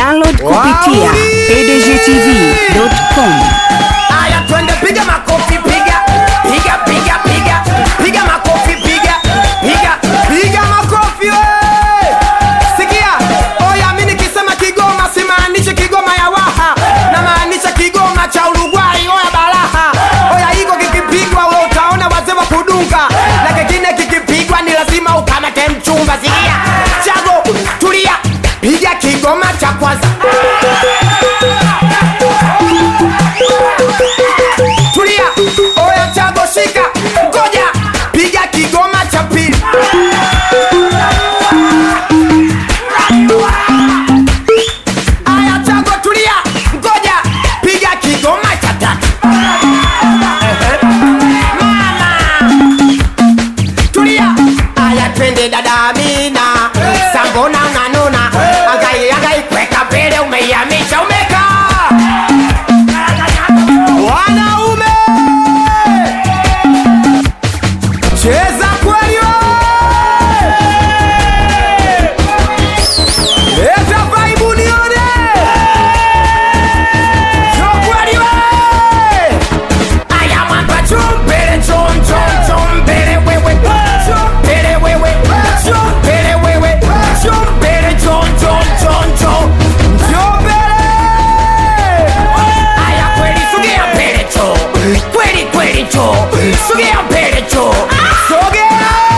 Download kupitia pdgtv.com. Aya, twende piga makofi, piga piga piga piga piga makofi, piga piga piga makofi we! Sikia, oya, mimi nikisema Kigoma simaanishi Kigoma ya Waha, na maanisha Kigoma cha Uruguay. Oya baraha, oya, hiko kikipigwa we utaona wazee wa kudunga, na kingine kikipigwa ni lazima ukamate mchumba. Sikia, chago, tulia, piga Kigoma cha kwanza tulia oya chago shika ngoja piga kigoma cha pili aya chago tulia ngoja piga kigoma cha tatu mama tulia aya twende dada amina sambona unanuna agai agai kweka mbele umeiamisha umeka wanaume cheza kweli we! leta vaibu nione jo kweli we! aya mwamba chumbele chom chom chombele wewe chombele wewe chombele wewe chombele chom chom chom chom chombele aya kweli sogea mbele cho kweli kweli cho sogea mbele cho sogea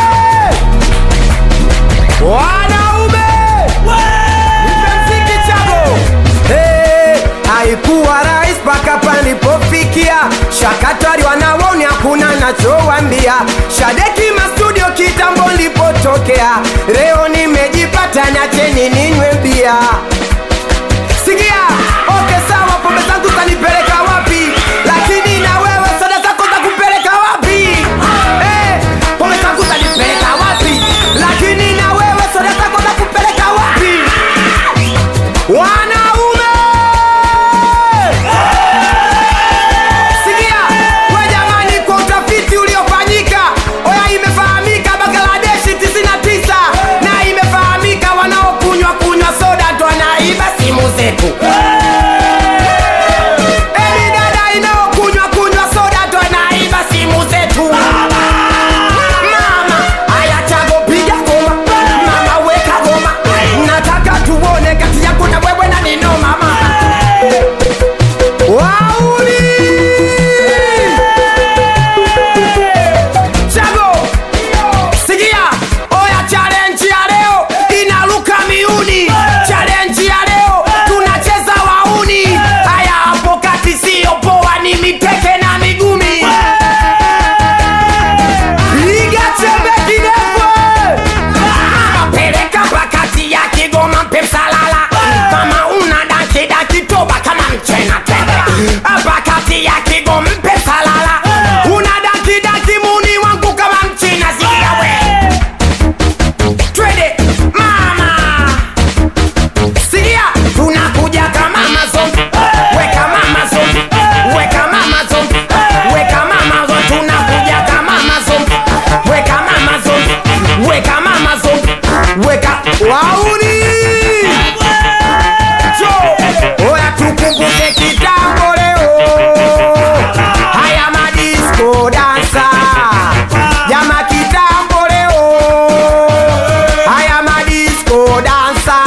wanaume nipe mziki chago Hey, haikuwa rahisi mpaka palipofikia shakatari wanawoni hakuna nachowambia shadeki mastudio kitambo lipotokea leo nimejipata nacheni ninywe bia sikia oke sawa pombe zangu zanipeleka wapi lakini na wewe soda zako za kupeleka wapi Eh, pombe zangu zanipeleka wapi lakini na wewe soda zako za kupeleka wapi wanaume sikia we jamani kwa utafiti uliofanyika oya imefahamika bangladeshi 99 na imefahamika wanaokunywa kunywa soda ndo wanaiba simu zetu Emi dada inaokunywa kunywa soda ndo anaiba simu zetu mama aya chago piga goma mama weka goma nataka tuone kati yako na wewe na nino mama wauli chago sikia oya challenge ya leo inaruka miuni challenge ya leo tunacheza wauni haya hapo kati sio poa ni miteke na migumi piga chembe kidefu peleka pakati ya kigoma mpe msalala kama una daki daki toba kama mchena tende pakati ya kigoma mpe msalala una daki daki muni wangu kama mchina sikia we twende mama sikia tunakuja kama mazombi weka mama zombi weka mama zombi weka mama zombi tunakuja kama mazombi weka mama zombi weka mama zombi weka wauni jo oya tukumbuke kitambo leo haya madisko dansa jama kitambo leo haya madisko dansa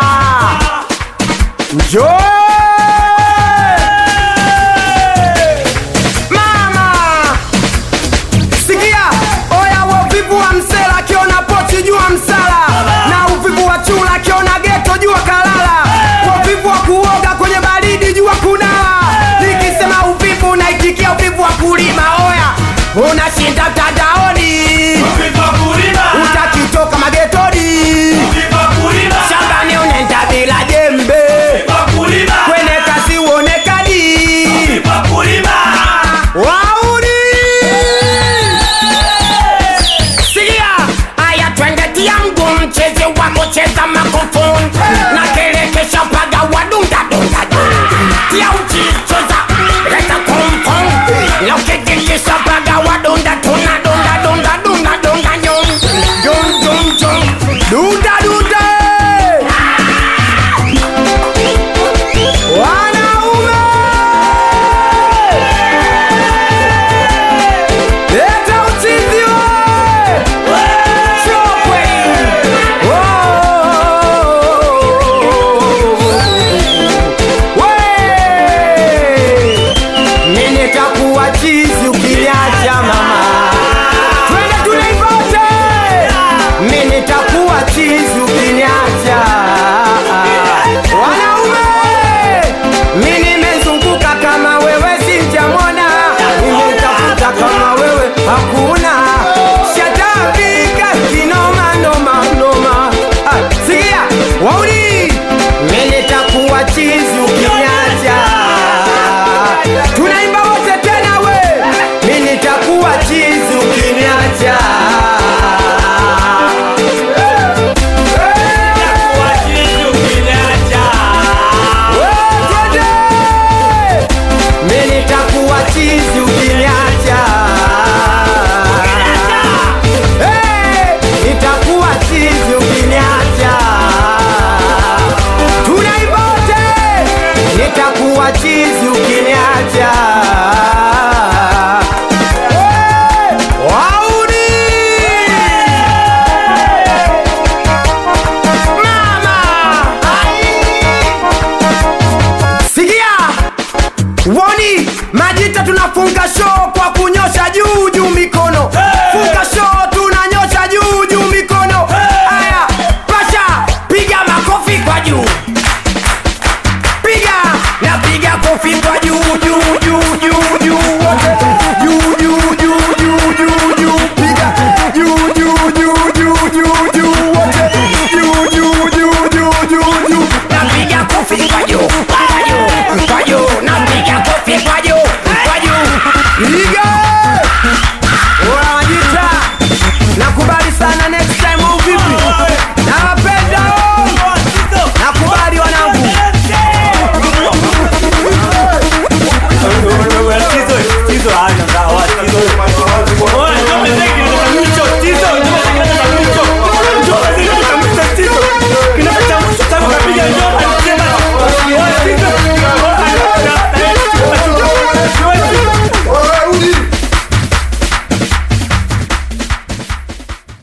njoo mama sikia oya wa uvivu wa msela akiona pochi jua msala na uvivu wa chula akiona geto jua kalala kwa uvivu wa kuoga kwenye baridi jua kunawa nikisema uvivu naitikia uvivu wa kulima oya unashinda mtandaoni utakitoka magetoni shambani unaenda bila jembe nafunga show kwa